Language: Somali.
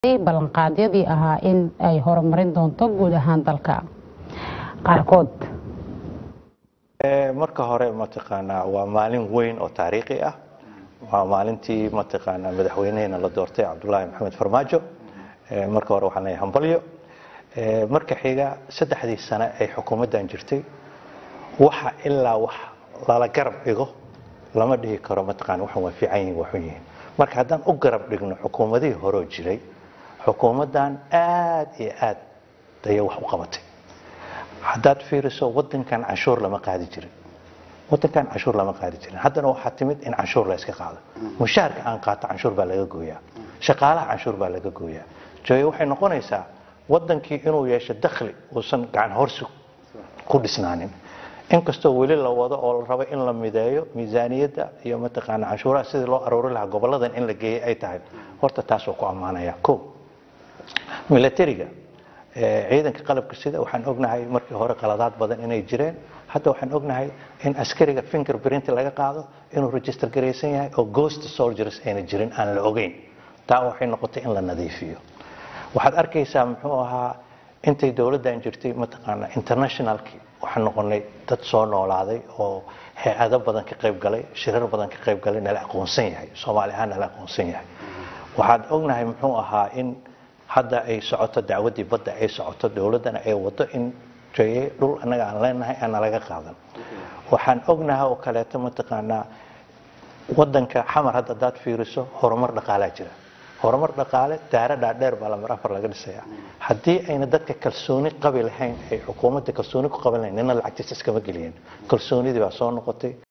ballanqaadyadii ahaa in ay horumarin doonto guud ahaan dalka qaarkood marka hore mataqaanaa waa maalin weyn oo taariikhi ah waa maalintii mataqaanaa madaxweyneheena la doortay cabdulaahi maxamed farmaajo marka hore waxaan leeyahay hambalyo marka xiga saddexdii sane ay xukuumaddan jirtay waxa ilaa wax lala garab dhigo lama dhihi karo mataqaana waxan waa fiican yihin waa xun yihiin marka haddaan u garab dhigno xukuumadihii horeo jiray xukuumaddan aad iyo aad ayay wax u qabatay haddaad fiiriso wadankan canshuur lama qaadi jirin wadankan canshuur lama qaadi jirin haddana waxaa timid in canshuur la iska qaado mushaharka aan qaato canshuur baa laga gooyaa shaqaalaha canshuur baa laga gooyaa jooye waxay noqonaysaa wadankii inuu yeesho dakhli uusan gacan horsi ku dhisnaanin inkastoo weli la wado oo la rabo in la mideeyo miisaaniyadda iyo mataqaana canshuuraha sidii loo aroori lahaa goboladan in la geeyay ay tahay horta taas waa ku ammaanaya o milatariga ciidanka qalabka sida waxaan ognahay markii hore qaladaad badan inay jireen hadda waxaan ognahay in askariga finger print laga qaado inuu register garaysan yahay oo ghost soldiers ayna jirin aan la ogeyn taa waxay noqotay in la nadiifiyo waxaad arkaysaa muxuu ahaa intay dowladdan jirtay mataqaana internationalki waxaan noqonay dad soo noolaaday oo hay-ado badan ka qayb galay shirar badan ka qayb galay nala aqoonsan yahay soomaali ahaan nala aqoonsan yahay waxaad ognahay muxuu ahaa in hadda ay socoto dacwaddii badda ay socoto dowladdana ay wado in jeye dhul annaga aan leenahay aan nalaga qaadan waxaan ognahay oo kaleeto mataqaanaa wadanka xamar hadda hadaad fiiriso horumar dhaqaalaa jira horumar dhaqaale daara dhaadheer baa lamar afar laga dhisayaa haddii ayna dadka kalsooni qabi lahayn ay xukuumadda kalsooni ku qaban lahayn nina lacagtiisa iskama geliyeen kalsoonidii baa soo noqotay